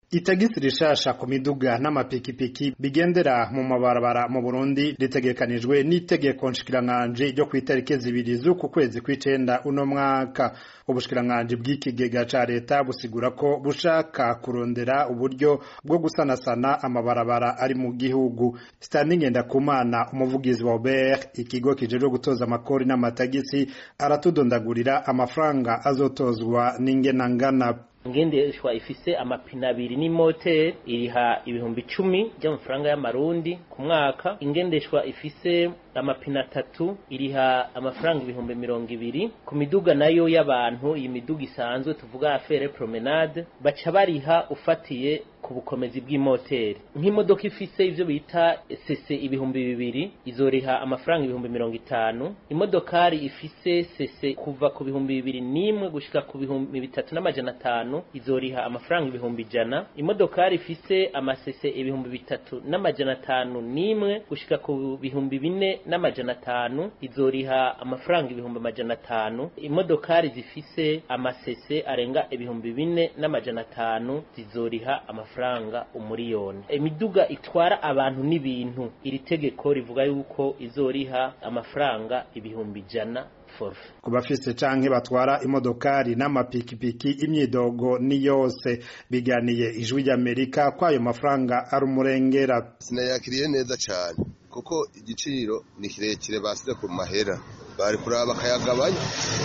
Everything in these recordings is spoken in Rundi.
itagisi rishasha ku miduga n'amapikipiki bigendera mu mabarabara mu Burundi ritegekanijwe n'itegeko nshikiranganji ryo ku itariki zibiri z'uku kwezi kw'icenda uno mwaka ubushikiranganji bw'ikigega ca leta busigura ko bushaka kurondera uburyo bwo gusanasana amabarabara ari mu gihugu Stanley Ngendakumana umuvugizi wa Obert ikigo kijejwe gutoza amakori n'amatagisi aratudondagurira amafaranga azotozwa n'ingenangana ngendeshwa ifise amapine abiri n'imoteri iriha ibihumbi icumi by'amafaranga y'amarundi ku mwaka ingendeshwa ifise amapine atatu iriha amafaranga ibihumbi mirongo ibiri ku miduga nayo y'abantu iyi miduga isanzwe tuvuga afere promenade baca bariha ufatiye ku bukomezi bw'imoteri nk'imodoka ifise ivyo bita sese ibihumbi bibiri izoriha amafaranga ibihumbi mirongo itanu imodokari ifise sese kuva ku bihumbi bibiri n'imwe gushika ku bihumbi bitatu n'amajana atanu izoriha amafaranga ibihumbi ijana imodokari ifise amasese ibihumbi bitatu n'amajana atanu n'imwe gushika ku bihumbi bine n'amajana atanu izoriha amafaranga ibihumbi amajana atanu imodokari zifise amasese arenga ibihumbi bine n'amajana atanu zizoriha amafaranga umuriyoni imiduga itwara abantu n'ibintu iri tegeko rivuga yuko izoriha amafaranga ibihumbi ijana forfe ku bafise canke batwara imodokari n'amapikipiki imyidogo ni yose biganiye ijwi ry'amerika ko ayo mafaranga ari umurengera sinayakiriye neza cane kuko igiciro ni kirekire basize ku mahera bari kuraba bakayagabanya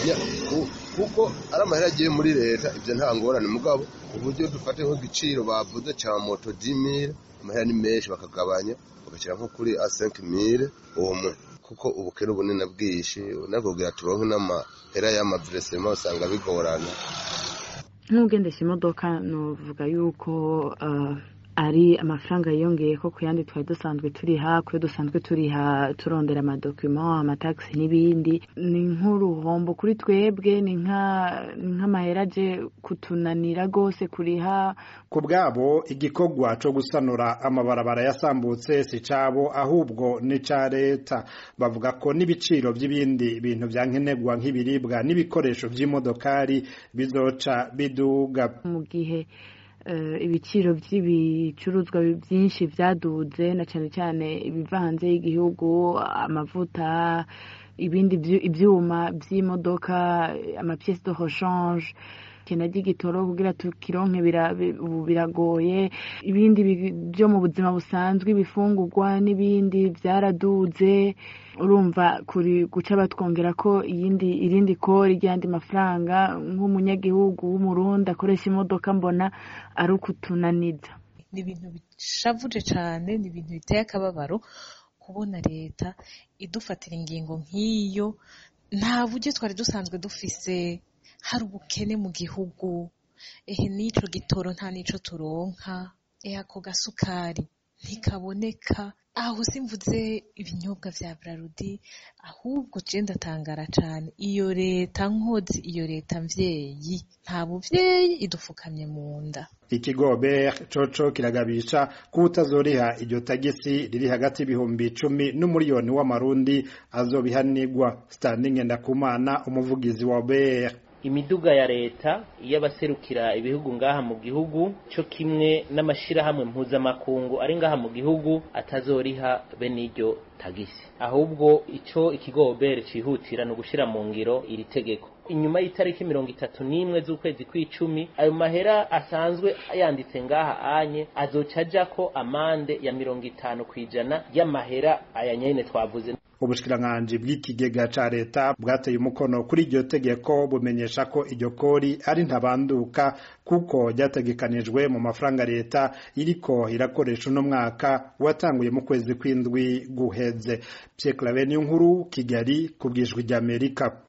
kuko ari amahera agiye muri leta ivyo nta ngorane mugabo uburyo dufate nk'igiciro bavuze ca moto 10000 amahera ni menshi bakagabanya bagashyira nko kuri a 5000 umwe kuko ubukene ubunini bwinshi unakubwira turonke n'amahera y'amaviresema usanga bigorana nk'ugendesha imodoka nuvuga yuko ari amafaranga yiyongeye ko ku yandi twari dusanzwe turiha kuyo dusanzwe turiha turondera amadokima amatagisi n'ibindi ni nk'uruhombo kuri twebwe ni nk'amahera aje kutunanira rwose kuriha ku bwabo igikorwa cyo gusanura amabarabara yasambutse si cabo ahubwo ni ca leta bavuga ko n'ibiciro by'ibindi bintu bya nkenerwa nk'ibiribwa n'ibikoresho by'imodokari bizoca biduga mu gihe ibiciro by'ibicuruzwa byinshi byaduze na cyane cyane ibiva hanze y'igihugu amavuta ibindi ibyuma by'imodoka amapiyesi de rechange kena ry'igitoro kugira tukironke biragoye ibindi byo mu buzima busanzwe ibifungurwa n'ibindi byaraduze urumva kuri guca batwongera ko iyindi irindi kori ry'andi mafaranga nk'umunyagihugu w'umurundi akoresha imodoka mbona ari ukutunaniza ni ibintu bishavuje cyane ni ibintu biteye akababaro kubona leta idufatira ingingo nk'iyo nta buryo twari dusanzwe dufise hari ubukene mu gihugu ehe n'ico gitoro nta n'ico turonka ehe ako gasukari ntikaboneka aho simvuze ibinyobwa vya brarudi ahubwo je ndatangara cane iyo leta nkozi iyo leta mvyeyi nta buvyeyi idufukamye mu nda ikigo ber coco kiragabisha ko utazoriha iryo tagisi riri hagati y'ibihumbi icumi n'umuriyoni w'amarundi azobihanirwa standing ndakumana umuvugizi wa ber imiduga ya leta y'abaserukira ibihugu ngaha mu gihugu cyo kimwe n'amashirahamwe mpuzamakungu ari ngaha mu gihugu atazoriha bene iryo tagisi ahubwo ico ikigobere cihutira no gushira mu ngiro iri tegeko inyuma y'itariki mirongo itatu n'imwe z'ukwezi kw'icumi ayo mahera asanzwe yanditse ngaha anye azoca ajako amande ya mirongo itanu kw'ijana y'amahera aya nyene twavuze ubushikiranganji bw'ikigega ca leta bwateye umukono kuri iryo tegeko bumenyesha ko iryo kori ari ntabanduka kuko ryategekanijwe mu mafaranga leta iriko irakoresha uno mwaka watanguye mu kwezi kw'indwi guheze Pierre Claver nkuru Kigali ku bwijwi ry'Amerika